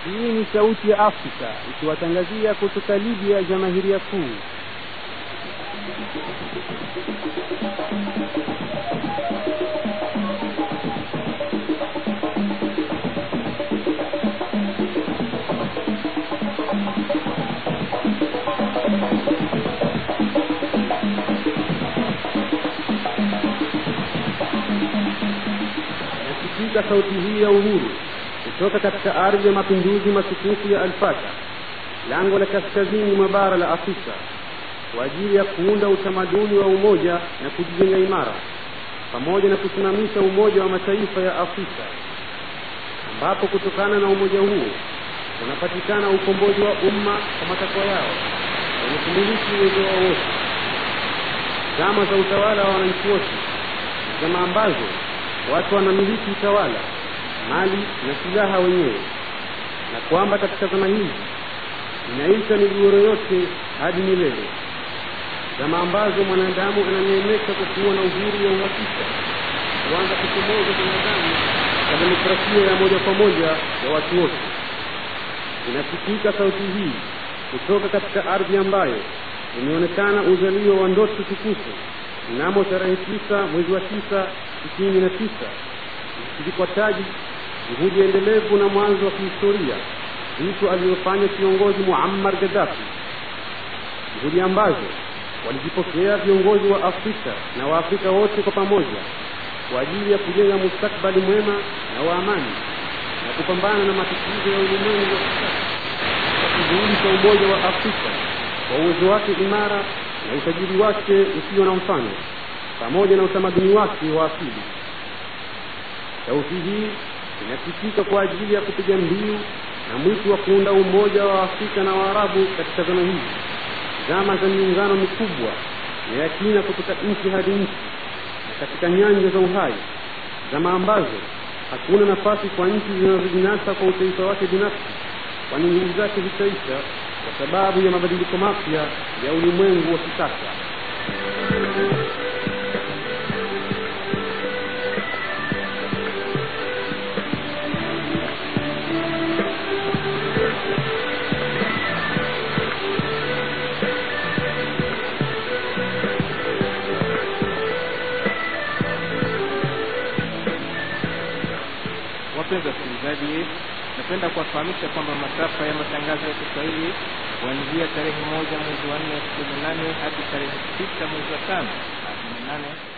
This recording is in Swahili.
hii ni sauti ya afrika ikiwatangazia kutoka libya jamahiria kuu nasikika sauti hii ya uhuru kutoka katika ardhi ya mapinduzi matukufu ya alfata lango la kaskazini mwa bara la afrika kwa ajili ya kuunda utamaduni wa umoja na kujijenga imara pamoja na kusimamisha umoja wa mataifa ya afrika ambapo kutokana na umoja huo unapatikana ukombozi wa umma kwa matakwa yao wenye kumiliki uwezo wao wote zama za utawala wa wananchi wote zama ambazo watu wanamiliki utawala mali na silaha wenyewe na kwamba katika zama hizi inaisha migogoro yote hadi milele zama ambazo mwanadamu ananeemeka kwa kuwa na uhuru wa uhakika kuanza kuchomoza binadamu kwa demokrasia ya moja kwa moja ya watu wote inasikika sauti hii kutoka katika ardhi ambayo imeonekana uzalio wa ndoto tukufu mnamo tarehe tisa mwezi wa tisa sitini na tisa ikivikwa taji juhudi endelevu na mwanzo wa kihistoria vitu alivyofanya kiongozi muammar gaddafi juhudi ambazo walijipokea viongozi wa afrika na waafrika wote kwa pamoja kwa ajili ya kujenga mustakbali mwema na wa amani na kupambana na matatizo ya ulimwengu wa kisasa kwa kivuli cha umoja wa afrika kwa uwezo wake imara na utajiri wake usio na mfano pamoja na utamaduni wake wa asili sauti hii inasikika kwa ajili ya kupiga mbiu na mwito wa kuunda umoja wa afrika na waarabu katika zama hizi zama za miungano mikubwa na ya kina kutoka nchi hadi nchi na katika nyanja za uhai zama ambazo hakuna nafasi kwa nchi zinazojinasa kwa utaifa wake binafsi kwani nguvu zake zitaisha kwa sababu ya mabadiliko mapya ya ulimwengu wa kisasa wapenzi wasikilizaji napenda kuwafahamisha kwamba masafa ya matangazo ya kiswahili kuanzia tarehe moja mwezi wa nne elfu kumi na nane hadi tarehe sita mwezi wa tano elfu kumi na nane